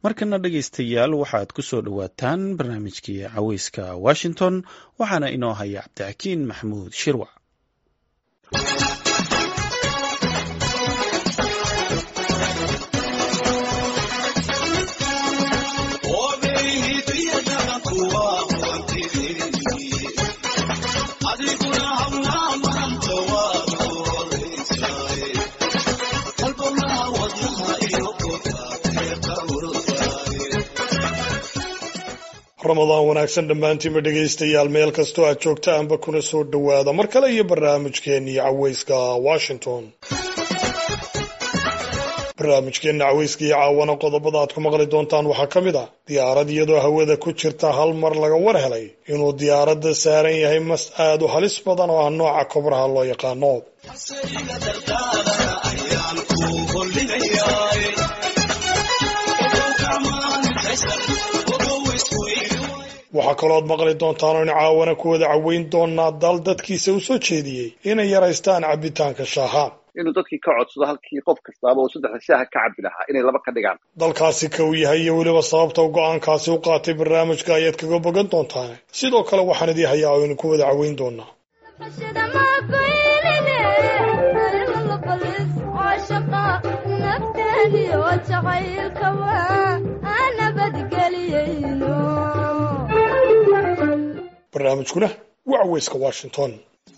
markana dhegaystayaal waxaad ku soo dhowaataan barnaamijkii caweyska washington waxaana inoo haya cabdixakiin maxamuud shirwac ramadaan wanaagsan dhammaantiinba dhegaystayaal meel kastoo aad joogtaanba kuna soo dhowaada mar kale iyo barnaamijkeennii caweyska washington barnaamijkeenna caweyska iyo caawana qodobada aad ku maqli doontaan waxaa ka mid ah diyaarad iyadoo hawada ku jirta hal mar laga war helay inuu diyaaradda saaran yahay mas aad u halis badan oo ah nooca kobraha loo yaqaano waxaa kalooad maqli doontaan oo in caawana ku wada caweyn doonaa dal dadkiisa u soo jeediyey inay yaraystaan cabitaanka shaaha inuu dadkii ka codsado halkii qof kastaaba oo saddexda shaaha ka cabi lahaa inay laba ka dhigaan dalkaasi ka uu yahay iyo weliba sababta go-aankaasi u qaatay barnaamijka ayaad kaga bogan doontaan sidoo kale waxaan idii hayaa oo idinku wada caweyn doonaa barnaamijkuna waa caweyska washington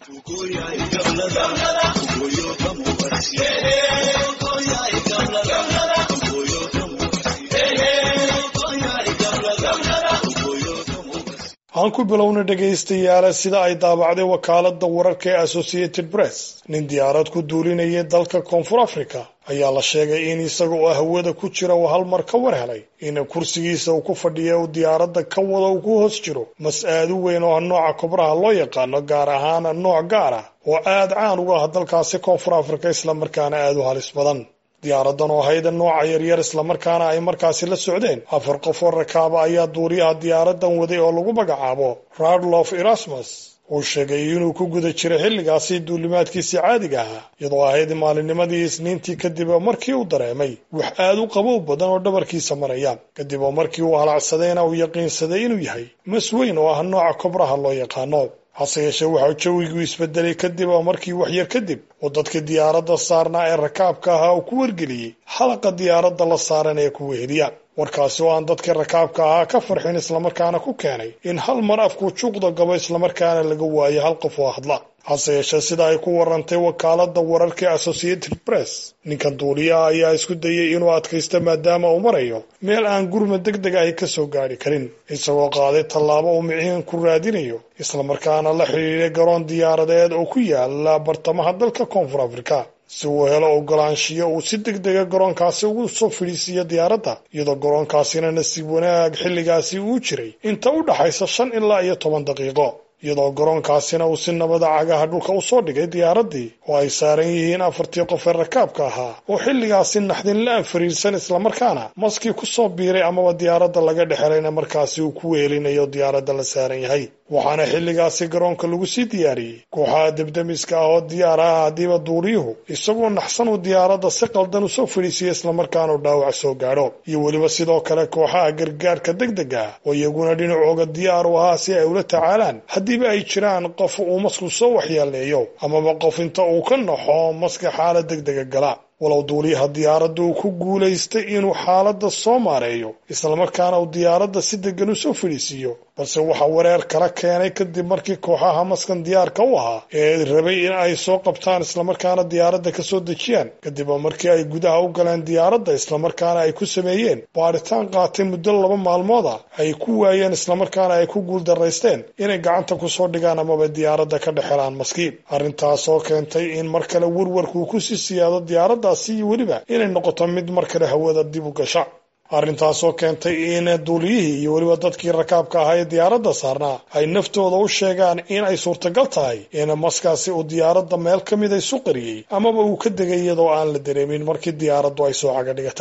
aan ku bilowna dhegaystayaala sida ay daabacday wakaalada wararka ee associated press nin diyaarad ku duulinayay dalka koonfur africa ayaa la sheegay in isaga oo hawada ku jira uu hal mar ka war helay in kursigiisa uu ku fadhiya uu diyaaradda ka wada uu ku hoos jiro mas aad u weyn oo ah nooca kobraha loo yaqaano gaar ahaan nooc gaar ah oo aad caan uga ah dalkaasi koonfur africa islamarkaana aad u halis badan diyaaradan oo hayda nooca yaryar islamarkaana ay markaasi la socdeen afar qof oo rakaaba ayaa duuriyaha diyaaradan waday oo lagu magacaabo radlof erasmus uu sheegay inuu ku guda jiray xilligaasi duulimaadkiisii caadiga ahaa iyadoo ahayd maalinimadii isniintii kadib oo markii uu dareemay wax aad u qabow badan oo dhabarkiisa maraya kadib oo markii uu halacsadayna uu yaqiinsaday inuu yahay mas weyn oo ah nooca kobraha loo yaqaano hase yeeshee waxaa jawigu isbedelay kadib oo markii waxyar kadib uu dadkii diyaaradda saarnaa ee rakaabka ahaa uu ku wargeliyey xalaqa diyaaradda la saaran ee ku weheliya warkaasi oo aan dadkii rakaabka ahaa ka farxin islamarkaana ku keenay in hal mar afkuu juuqda gabo islamarkaana laga waayo hal qof oo hadla hase yeeshee sida ay ku warantay wakaalada wararka associated press ninkan duuliyaha ayaa isku dayay inuu adkaysto maadaama uu marayo meel aan gurma deg deg ahi ka soo gaadhi karin isagoo qaaday tallaabo uu miciin ku raadinayo islamarkaana la xidhiidhay garoon diyaaradeed oo ku yaala bartamaha dalka koonfur africa si uu helo ogolaanshiyo uu si deg dega garoonkaasi ugu soo fadhiisiiyo diyaaradda iyadoo garoonkaasina nasiib wanaag xilligaasi uu jiray inta u dhaxaysa shan ilaa iyo toban daqiiqo iyadoo garoonkaasina uu si nabada cagaha dhulka u soo dhigay diyaaraddii oo ay saaran yihiin afartii qof ee rakaabka ahaa oo xilligaasi naxdin la-an fariirsan islamarkaana maskii ku soo biiray amaba diyaaradda laga dhexelayna markaasi uu ku wehelinayo diyaaradda la saaran yahay waxaana xilligaasi garoonka lagu sii diyaariyey kooxaha debdemiska ah oo diyaar ah haddiiba duuriyuhu isagoo naxsan uu diyaaradda si qaldan usoo fadhiisiya islamarkaana u dhaawac soo gaadho iyo weliba sidoo kale kooxaha gargaarka deg deg ah oo iyaguna dhinacooga diyaar u ahaa si ay ula tacaalaan haddiiba ay jiraan qof uu masku soo waxyeeleeyo amaba qof inta uu ka naxo maska xaalad deg dega gala walow duuliyaha diyaaradda uu ku guulaystay inuu xaaladda soo maareeyo islamarkaana uu diyaaradda si degan u soo fadhiisiiyo balse waxaa wareer kala keenay kadib markii kooxaha maskan diyaarka u ahaa ee rabay in ay soo qabtaan islamarkaana diyaaradda ka soo dejiyaan kadib markii ay gudaha u galeen diyaaradda islamarkaana ay ku sameeyeen baadhitaan qaatay muddo laba maalmooda ay ku waayeen islamarkaana ay ku guuldaraysteen inay gacanta kusoo dhigaan amaba diyaaradda ka dhexelaan maskiib arrintaasoo keentay in mar kale warwarkuu kusii siyaado diyaaraddaasi iyo weliba inay noqoto mid mar kale hawada dib u gasha arrintaasoo keentay in duuliyihii iyo weliba dadkii rakaabka ahaa ee diyaaradda saarnaa ay naftooda u sheegaan in ay suurtagal tahay in maskaasi uu diyaaradda meel ka mid isu qariyey amaba uu ka degay iyadoo aan la dareemin markii diyaaraddu ay soo caga dhigatay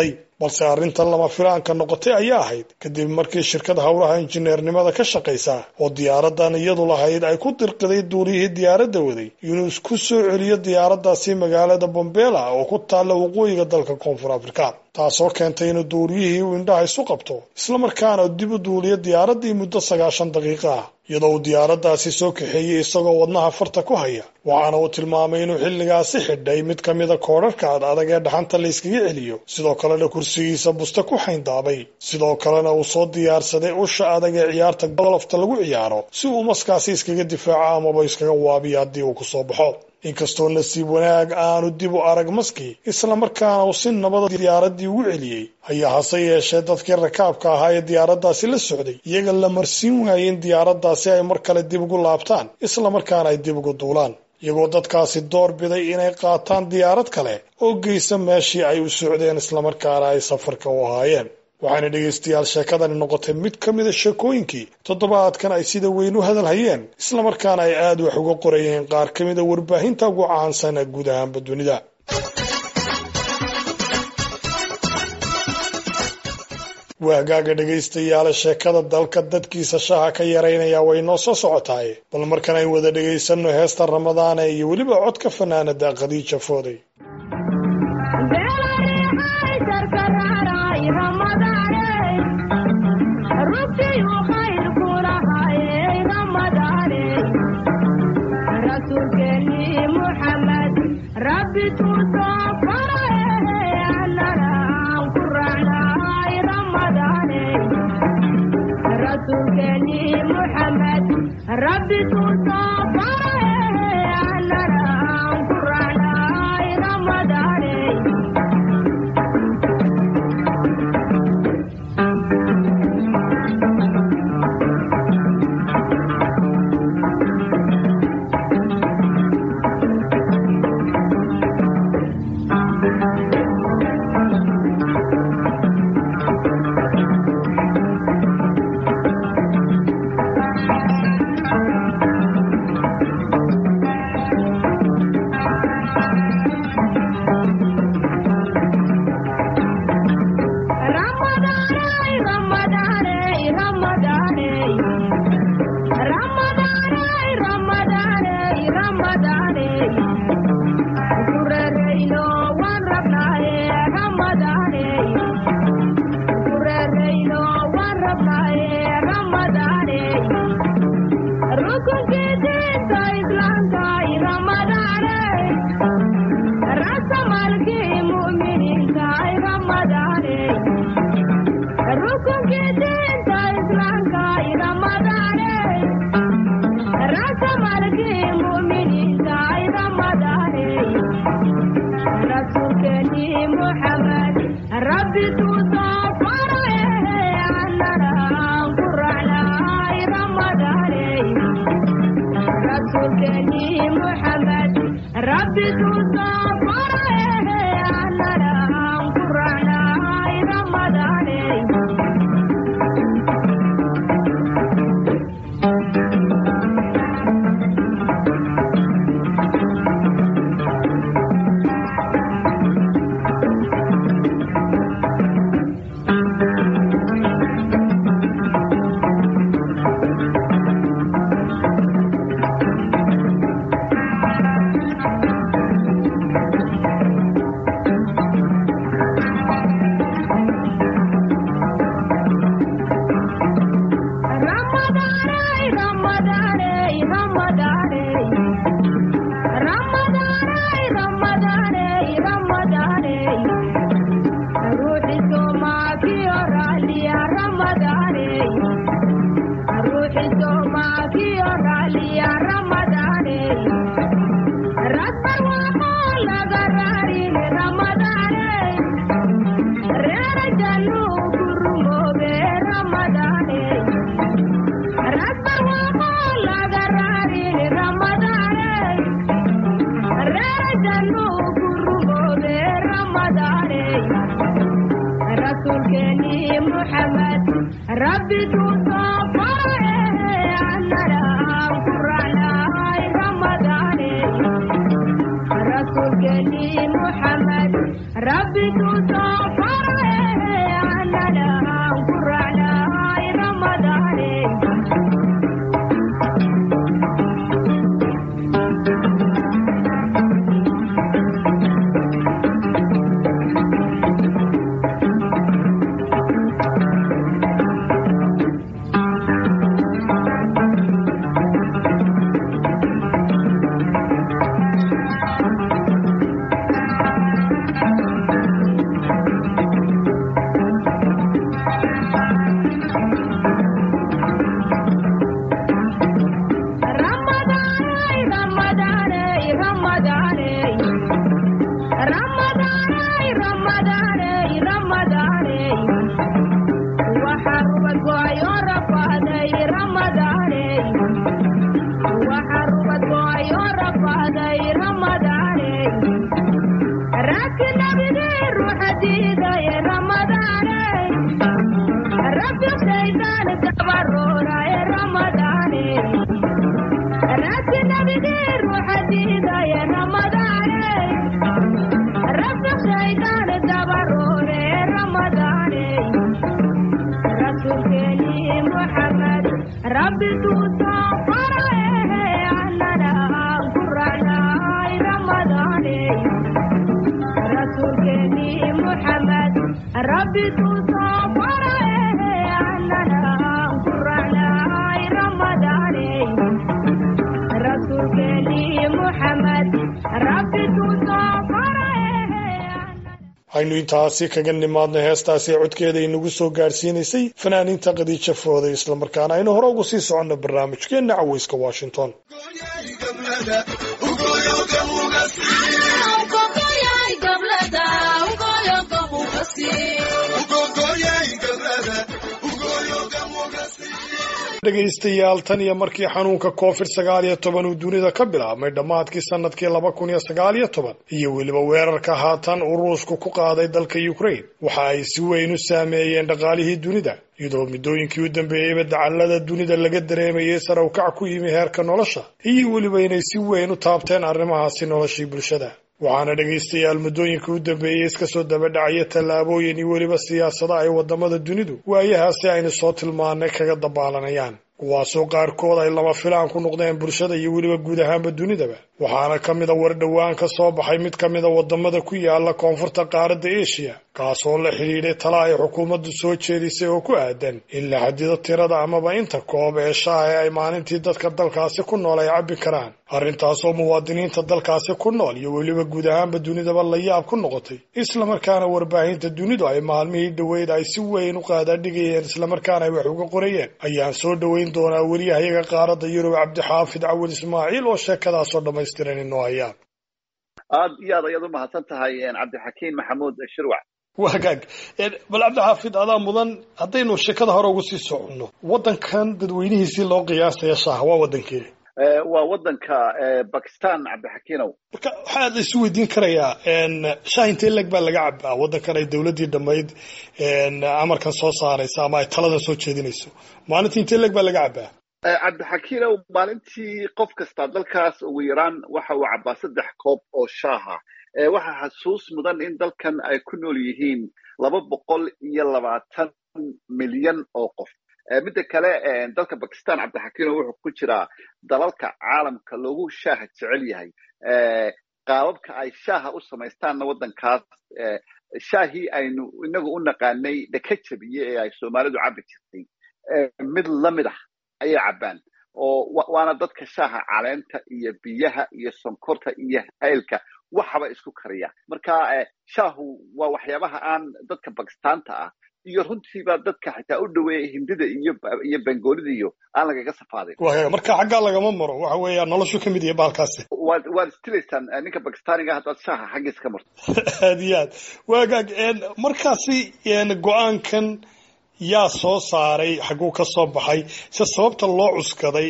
balse arrintan lama filaanka noqotay ayaa ahayd kadib markii shirkad howlaha injineernimada ka shaqaysa oo diyaaradan iyadu lahayd ay ku dirqiday duuliyihii diyaaradda waday inuu isku soo celiyo diyaaraddaasi magaalada bombela oo ku taalla waqooyiga dalka koonfur afrika taasoo keentay inuu duuliyihii uu indhaha isu qabto islamarkaana dib u duuliyo diyaaraddii muddo sagaashan daqiiqo ah iyadoo uu diyaaraddaasi soo kaxeeyey isagoo wadnaha farta ku haya waxaana uu tilmaamay inuu xilligaasi xidhay mid ka mida koodharhka ad adag ee dhaxanta la yskaga celiyo sidoo kalena kursigiisa buste ku xayndaabay sidoo kalena uu soo diyaarsaday usha adag ee ciyaarta golofta lagu ciyaaro si uu maskaasi iskaga difaaco amaba iskaga waabiyo haddii uu kusoo baxo inkastoo nasiib wanaag aanu dib u arag maski islamarkaana uu si nabada diyaaraddii ugu celiyey ayaa hase yeeshee dadkii rakaabka ahaa ee diyaaraddaasi la socday iyaga la marsiin waayey in diyaaraddaasi ay mar kale dib ugu laabtaan islamarkaana ay dib ugu duulaan iyagoo dadkaasi door biday inay qaataan diyaarad kale oo geysa meeshii ay u socdeen islamarkaana ay safarka u ahaayeen waxaana dhegaystayaal sheekadani noqotay mid ka mida sheekooyinkii toddobaadkan ay sida weyn u hadal hayeen islamarkaana ay aada wax uga qorayeen qaar ka mida warbaahinta ugu caansan ee guud ahaanba dunida waagaaga dhegaystayaala sheekada dalka dadkiisa shaha ka yaraynaya way noo soo socotaay bal markan ay wada dhegaysanno heesta ramadaane iyo weliba codka fanaanada khadiija fooday محمد ربي تصفر aynu intaasi kaga nimaadno heestaasi codkeeda inagu soo gaadhsiinaysay fanaaniinta khadiija fooday islamarkaana aynu hore ugu sii soconno barnaamijkeenna caweyska washington dhegaystayaal tan iyo markii xanuunka covid sagaal iyo toban uu dunida ka bilaabmay dhammaadkii sanadkii laba kun iyo sagaal iyo toban iyo weliba weerarka haatan uu ruushku ku qaaday dalka ukraine waxa ay si weyn u saameeyeen dhaqaalihii dunida iyadoo middooyinkii u dambeeyeyba dacallada dunida laga dareemayay sare ukac ku yimi heerka nolosha iyo weliba inay si weyn u taabteen arrimahaasi noloshii bulshada waxaana dhegaystayaal muddooyinka u dambeeyey iska soo dabadhacaya tallaabooyin iyo weliba siyaasada ay waddamada dunidu waayahaasi aynu soo tilmaanay kaga dabaalanayaan kuwaasoo qaarkood ay lama filaan ku noqdeen bulshada iyo weliba guud ahaanba dunidaba waxaana ka mida war dhowaan ka soo baxay mid ka mida waddamada ku yaala koonfurta qaaradda eshiya kaasoo la xidhiidhay tala ay xukuumaddu soo jeedisay oo ku aadan in la xadido tirada amaba inta koob ee shaaha ee ay maalintii dadka dalkaasi ku nool ay cabbi karaan arrintaasoo muwaadiniinta dalkaasi ku nool iyo weliba guud ahaanba dunidaba la yaab ku noqotay islamarkaana warbaahinta dunidu ay maalmihii dhoweyd ay si weyn u qaadaadhigayeen islamarkaana ay wax uga qorayeen ayaan soo dhoweyn doonaa weriyahayaga qaaradda yurub cabdixaafid cawil ismaaciil oo sheekadaasoo dhammaystiran inoo hayaan aad iyo aad ayaad u mahadsan tahay cabdixakiim maxamuud shirwac wagaag bal cabdixaafid adaa mudan haddaynu sheekada hore ugu sii soconno waddankan dadweynihiisii loo qiyaasaya shaaha waa waddankeeda waa waddanka bakistan cabdixakiinow marka waxaa la isu weydiin karayaa shaah intee leg baa laga cabaa waddankan ay dowladdii dhammayd amarkan soo saaraysa ama ay taladan soo jeedinayso maalintii intee leg baa laga cabaa cabdixakiinow maalintii qof kasta dalkaas ugu yaraan waxa uu cabbaa saddex koob oo shaaha waxaa xasuus mudan in dalkan ay ku nool yihiin laba boqol iyo labaatan milyan oo qof midda kale dalka bakistan cabdixakiinow wuxuu ku jiraa dalalka caalamka loogu shaaha jecel yahay qaababka ay shaaha u samaystaanna waddankaas shaahii aynu inagu u naqaanay dhaka jabiye ee ay soomaalidu cabbi jirtay mid lamid ah ayay cabbaan oo waana dadka shaaha caleenta iyo biyaha iyo sonkorta iyo haylka waxaba isku kariya marka shaahu waa waxyaabaha aan dadka bakistaanta ah iyo runtiiba dadka xitaa u dhoweeya hindida iyo iyo bengoolida iyo aan lagaga safaadin marka xaggaa lagama maro waxa weeya noloshu ka mid yahay baalkaasi waad waad istilaysaan ninka bakistaaniga haddaad shaaha xaggiisa ka marto aad iyo aad waagaag markaasi go-aankan yaa soo saaray xagguu ka soo baxay se sababta loo cuskaday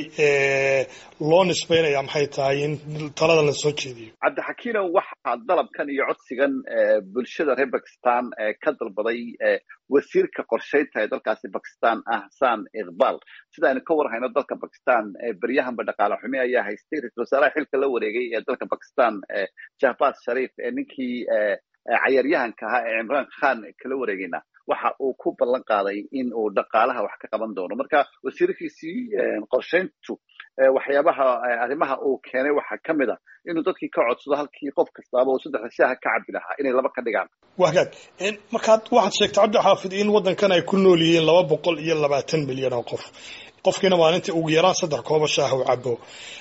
loo nisbaynaya maxay tahay in talada la soo jeediyo cabdixakiinow waxaa dalabkan iyo codsigan bulshada reer bakistan ka dalbaday wasiirka qorshaynta ee dalkaasi bakistan ahsan iqbal sida aynu ka warhayno dalka bakistan beryahanba dhaqaale xumi ayaa haystay ra-isul wasaaraha xilka la wareegay ee dalka bakistan jahbaz sharif ee ninkii cayaaryahanka ahaa ee cimraan khan kala wareegayna waxa uu ku ballan qaaday in uu dhaqaalaha wax ka qaban doono marka wasiirkiisii qorshayntu waxyaabaha arrimaha uu keenay waxaa ka mid a inuu dadkii ka codsado halkii qof kastaaba uu saddexda shaaha ka cabbi lahaa inay laba ka dhigaan wagaag markaad waxaad sheegtay cabdixaafid in waddankan ay ku nool yihiin laba boqol iyo labaatan milyan oo qof qofkiina maalintii ugu yaraan saddex kooba shaaha u cabo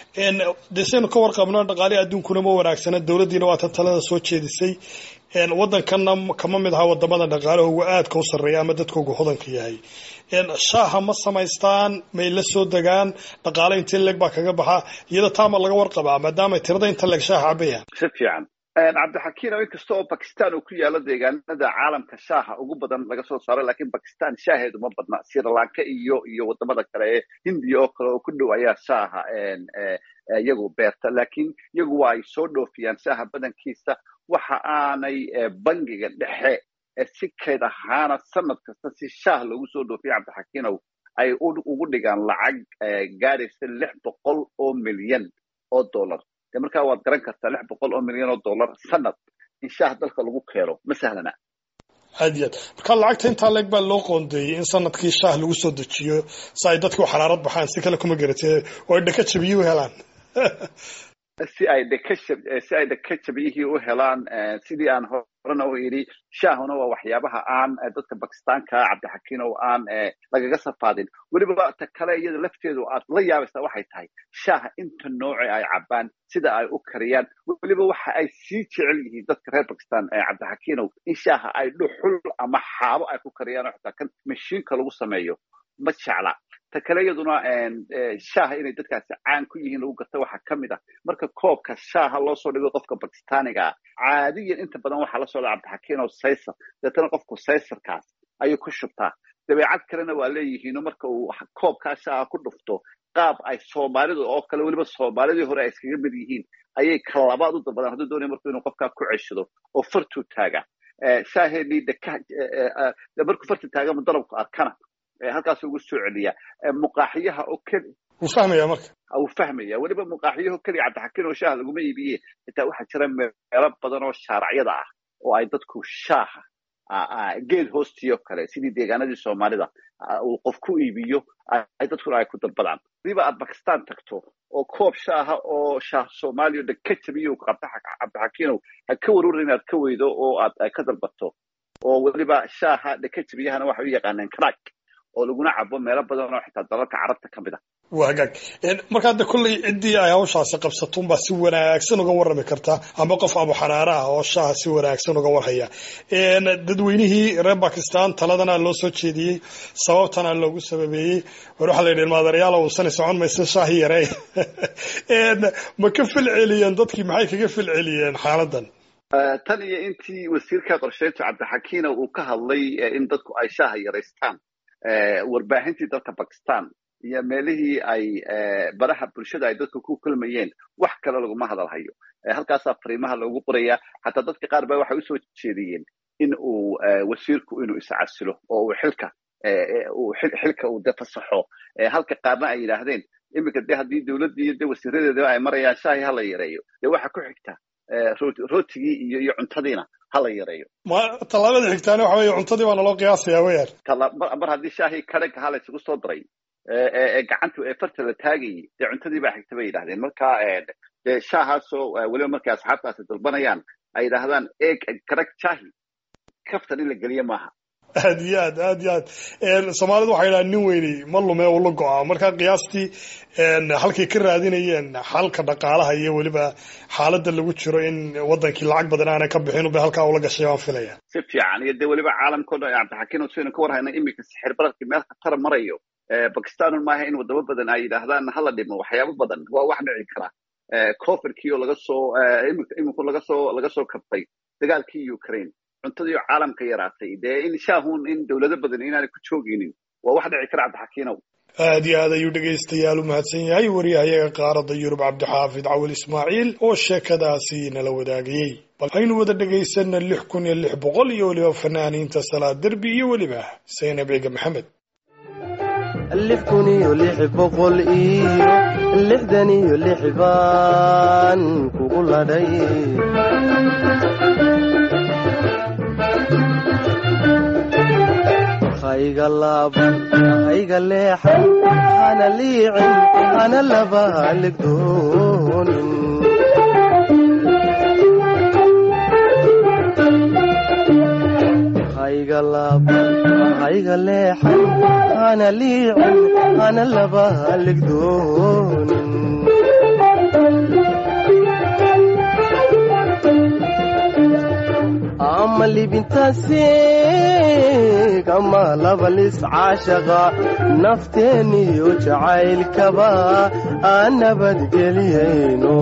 dee saynu ka warqabno dhaqaalihi adduunkuna ma wanaagsana dowladdiina waa tan talada soo jeedisay waddankanna kama mid aha wadamada dhaqaalahoogu aadka u sarreeya ama dadkoogu hodanka yahay shaaha ma samaystaan may la soo degaan dhaqaale intee leeg baa kaga baxa iyada taama laga warqabaa maadaama tirada inta leeg shaaha cabayaan si fiican cabdixakiinow inkasta oo bakistan uu ku yaalo deegaanada caalamka shaaha ugu badan laga soo saaro lakiin bakistan shaaheedu ma badna srilanka iyo iyo wadamada kale ee hindiya oo kale oo ku dhow ayaa shaaha iyagu beerta lakiin iyagu waa ay soo dhoofiyaan shaaha badankiisa waxa aanay bangiga dhexe si kayd ahaana sanad kasta si shaah loogu soo dhoofiya cabdixakiinow ay ugu dhigaan lacag gaadhaysa lix boqol oo milyan oo dollar de markaa waad garan kartaa lix boqol oo milyan oo dollar sanad in shaah dalka lagu keeno ma sahlana aad iyo aad marka lacagta intaa leeg baa loo qoondeeyey in sanadkii shaah lagu soo dejiyo si ay dadku xaraarad baxaan si kale kuma garatee oo ay dhaka jabiye u helaan si ay dhaka si ay dhaka jabiyihii u helaan sidii aan horena u idhi shaahuna waa waxyaabaha aan dadka bakistaanka cabdixakiin oo aan lagaga safaadin weliba ta kale iyada lafteedu aad la yaabaysaa waxay tahay shaaha inta nooce ay cabaan sida ay u kariyaan weliba waxa ay sii jecel yihiin dadka reer bakistan cabdixakiinow in shaaha ay dhuxul ama xaabo ay ku kariyaan oo xitaa kan mashiinka lagu sameeyo ma jecla ta kale iyaduna shaaha inay dadkaasi caan ku yihiin lagu garta waxaa ka mid ah marka koobka shaaha loo soo dhigo qofka bakistaaniga ah caadiyan inta badan waxaa la socda cabdixakiin oo saysar deetana qofku saysarkaas ayuu ku shubtaa dabeecad kalena waa leeyihiino marka uu koobkaa shaaha ku dhufto qaab ay soomaalidu oo kale weliba soomaalidii hore ay iskaga mid yihiin ayay kalabaad u dalbadaan hadduu doonaya marku inuu qofkaa ku ceshado oo fartuu taaga shaaheenii deka markuu farta taagama dalabku arkana halkaas ugu soo celiya muqaaxiyaha oo keli wuu fahmaya marka wuu fahmaya weliba muqaaxiyaho keliya cabdixakiin oo shaaha laguma iibiye xitaa waxaa jira meelo badan oo shaaracyada ah oo ay dadku shaaha geed hoostiyo kale sidii deegaanadii soomaalida uu qof ku iibiyo ay dadkuna ay ku dalbadaan hadiiba aad bakistan tagto oo koob shaaha oo shaah soomaaliya dhan ka jabiyo cabdixakiinow ha ka waruurin inaad ka weydo oo aad ka dalbato oo weliba shaaha dhaka jabiyahana waxay u yaqaaneen crack oo laguna cabo meelo badan oo xitaa dalalka carabta ka mid ah waa hagaag marka hadda kolley ciddii ay hawshaasi qabsatunbaa si wanaagsan uga warrami kartaa ama qof abuxanaare ah oo shaaha si wanaagsan uga warhaya dadweynihii reer bakistan taladana loo soo jeediyey sababtana loogu sababeeyey war waxaa la yidhi ilmaadareyaal uusani socon maysa shaahi yarey ma ka fil celiyeen dadkii maxay kaga fil celiyeen xaaladan tan iyo intii wasiirka qorsheynta cabdixakiina uu ka hadlay in dadku ay shaaha yaraystaan warbaahintii dalka bakistan iyo meelihii ay baraha bulshada ay dadka ku kulmayeen wax kale laguma hadalhayo halkaasaa fariimaha loogu qorayaa xataa dadka qaar ba waxay usoo jeediyeen in uu wasiirku inuu iscasilo oo uu xilka xilka uu de fasaxo halka qaarna ay yidhaahdeen iminka de haddii dowladdii iyo de wasiiradeeda ay marayaan shaahi hala yareeyo dee waxa ku xigta rootigii iyo iyo cuntadiina hala yareeyo ma tallaabada xigtaana waxa weeye cuntadii baa naloo qiyaasayaa weyaan mar haddii shaahii kadhanka hala isugu soo daray ee gacanta ee farta la taagayay dee cuntadii baa xigta bay yidhahdeen marka dee shaahaasoo weliba markay asxaabtaasi dalbanayaan ay yidhaahdaan eeg kadhag shaahi kaftan in la geliyo maaha aad iyo aad aad iyo aad soomaalidu waxay dhahaan nin weyni ma lume uu la go-a marka qiyaastii halkay ka raadinayeen xalka dhaqaalaha iyo weliba xaaladda lagu jiro in wadankii lacag badan aanay ka bixin ube halkaa ula gashay baan filaya si fiican iyo dee weliba caalamkao dhan cabdixakiin saynu ka warhayna iminka sixir bararkii meel khatara marayo bakistanun maaha in wadamo badan ay yidhaahdaan hala dhimo waxyaabo badan waa wax dhici kara coverkii oo laga soo iminku laga soo laga soo kabtay dagaalkii ukraine cuntadii oo caalamka yaraatay dee in shaahun in dowlado badan inaanay ku joogaynin waa wax dhici kara cabdixakiinow aad iyo aad ayuu dhegaystayaal u mahadsan yahay wariyahayaga qaaradda yurub cabdixaafid cawil ismaaciil oo sheekadaasi nala wadaagayey bal aynu wada dhegaysanna lix kun iyo lix boqol iyo weliba fanaaniinta salaad derbi iyo weliba saynab ciga maxamed lix kun iyo lix boqol iyo lixdan iyo lix baan kugu ladhay hayga laaban hayga leexan hana liicin hana laba haligdoonin hayga laaban hayga leexan hana liicin hana laba haligdoonin ama libintaasi kama labalis caashaqa nafteeniyo jacaylkaba aan nabadgeliyayno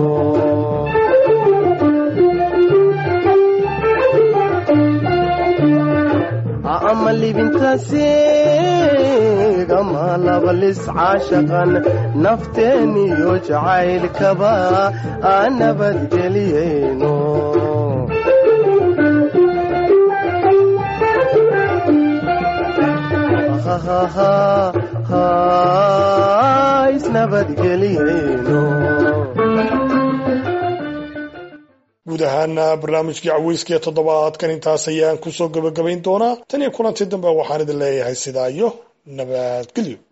ama libintaasi kama labalis caashaqan nafteeniyo jacaylkaba aan nabadgeliyayno isnabadgeliyeyno guud ahaana barnaamijkii caweyska ee toddobaadkan intaas ayaan kusoo gabagabayn doonaa tan iyo kulantii dambe waxaan idin leeyahay sidaa iyo nabadgelyo